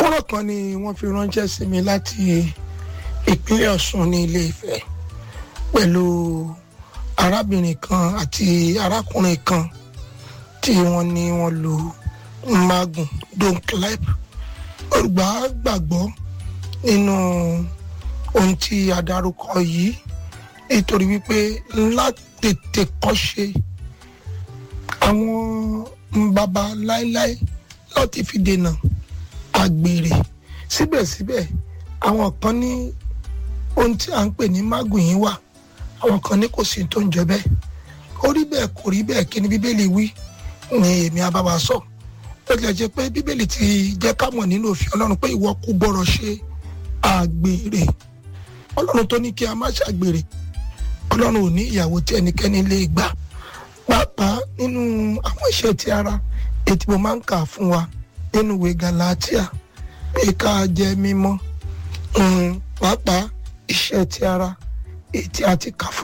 fọ́nrán kan ni wọ́n fi ránṣẹ́ sí mi láti ìpínlẹ̀ Ọ̀ṣun ní Ilé Ifẹ̀ pẹ̀lú arábìnrin kan àti arákùnrin kan tí wọ́n ní wọ́n lo magun donclip olùgbà gbàgbọ́ nínú ohun tí a dárúkọ yìí nítorí wípé ńlá tètè kọ́ ṣe àwọn baba láéláé láti fi dènà àgbèrè síbẹ̀síbẹ̀ àwọn kan ní ohun tí à ń pè ní magun yìí wà àwọn kan ní kò sí tó ń jẹ bẹ́ẹ̀ ó rí bẹ́ẹ̀ kò rí bẹ́ẹ̀ kí ni bíbélì wí ni èmi àbábà sọ ó tilẹ̀ jẹ́ pé bíbélì ti jẹ́ ká mọ̀ nínú òfin ọlọ́run pé ìwọ kò gbọ́dọ̀ ṣe àgbèrè ọlọ́run tó ní kí a má ṣàgbèrè ọlọ́run ò ní ìyàwó tí ẹnikẹ́ni lè gbà pàápàá nínú àwọn iṣẹ́ ti ara ètí mo máa ń kà fún wa nínú ìwé Galatia pé ká jẹ́ mímọ́ pàápàá iṣẹ́ ti ara ètí àti kà fún